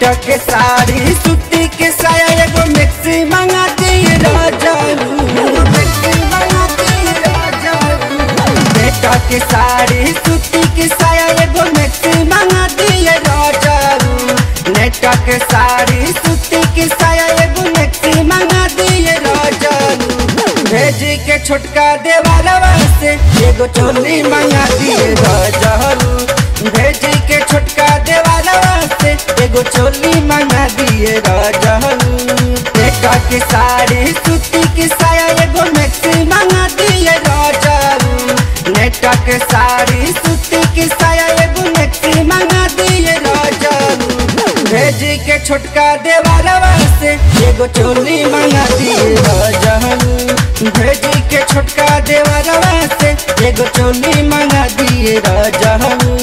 net के साड़ी सूती के साया एगो मिक्सी मंगा दिए राजा मिक्सी मंगा दिए राजा नेट के साड़ी सूती के साया एगो मिक्सी मंगा दिए राजा नेट के साड़ी सूती के साया एगो मिक्सी मंगा दिए राजा भेजी के छोटका देवालवा से एगो चोली मंगा दिए राजा भेजी के छोटका देवालवा से एगो चोली मंगा दिए राजा नेटा के साड़ी सूती के साया एगो मैक्सी मंगा दिए राजा नेटा के साड़ी सूती के साया एगो मैक्सी मंगा दिए राजा भेजी के छोटका देवालवा से एगो चोली मंगा दिए राजा भेजी के छोटका देवालवा से एगो चोली मंगा दिए राजा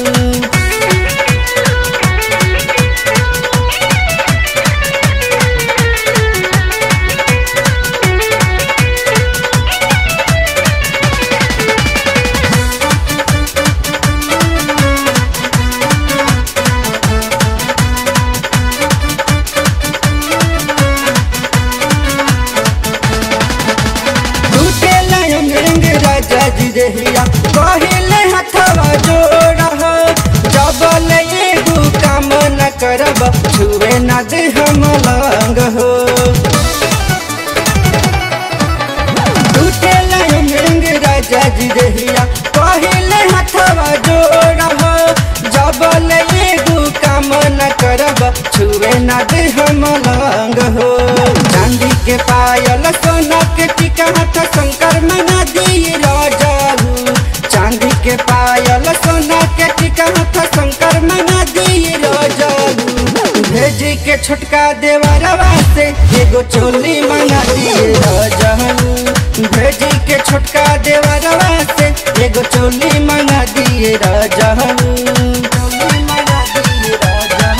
टूटे लायम रंग राजा जी देहिया कहिले हथवा जोड़ हो जबल एगो काम न करब छुए न दे हम लंग हो टूटे लायम रंग राजा जी देहिया कहिले हथवा जोड़ हो जबल एगो काम न करब छुए न दे हम लंग हो चांदी के पायल सोना के टीका हाथ शंकर मना दिए राजा चांदी के पायल सोना के टीका हाथ शंकर मना दिए राजा भेजी के छोटका देवरवा से एगो चोली मंगा दिए राजा भेजी के छोटका देवरवा से एगो चोली मंगा दिए राजा चोली मंगा दिए राजा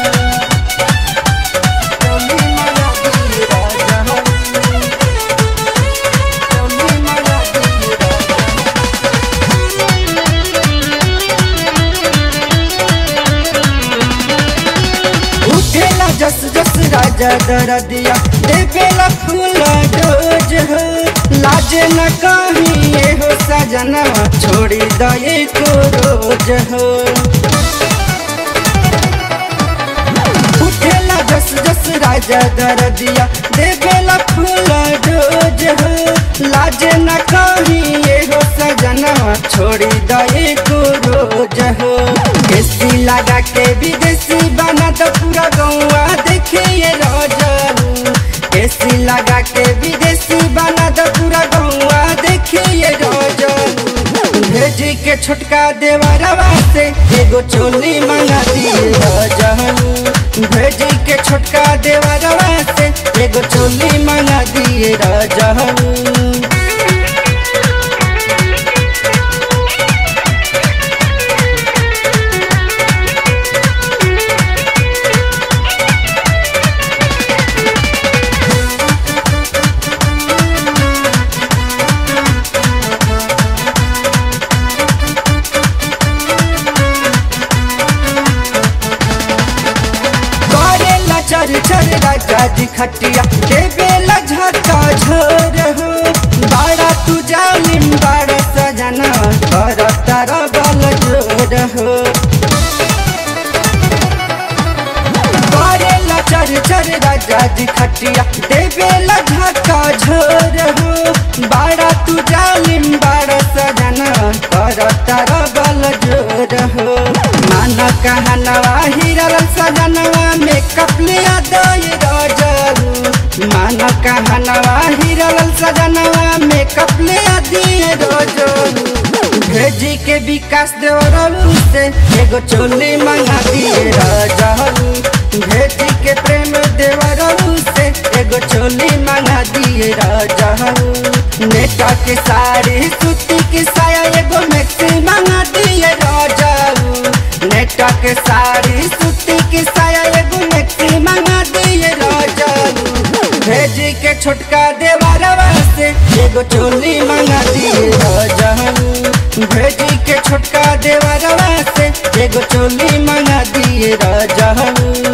चोली मंगा दिए राजा चोली मंगा दिए राजा उठेला जस जस राजा दर दिया देवेला फूला डोज हो लाजे न कहीं ये हो सजनवा छोड़ी दये को रोज हो उठेला जस जस राजा दर दिया देवेला फूला डोज हो लाजे न कहीं ये हो सजनवा छोड़ी दये को रोज हो केसी लगा के विदेशी बना तो पूरा गौवा देखे ये राजा केसी लगा के विदेशी बना तो पूरा गौवा देखे ये राजा भेजी के छोटका देवरवा से एगो चोली मंगा दिए राजा भेजी के छोटका देवरवा से एगो चोली मंगा दिए राजा करेला चर चर राजा जी खटिया देवेला झका झोर हो बड़ा तू जालिम बड़ा सजना कर तारा बल जोर हो करेला चर चर राजा जी खटिया देवेला झका झोर हो बड़ा तू जालिम बड़ा सजना कर तारा बल जोर हो मन कहनवा हिरल सजनवा मेकअप लिया दई राजरू मन कहनवा हिरल सजनवा मेकअप लिया दिए राजरू भेजी के विकास देवरू से एगो चोली मंगा दिए राजरू भेजी के प्रेम देवरू से एगो चोली मंगा दिए राजरू नेटा के साड़ी सूती के साया एगो मैक्सी मंगा दिए राजरू नेटा के साड़ी सूती के साया एगो मैक्सी मंगा दिए राजा भेजी के छोटका देवरवा से एगो चोली मंगा दिए राजा भेजी के छोटका देवरवा से एगो चोली मंगा दिए राजा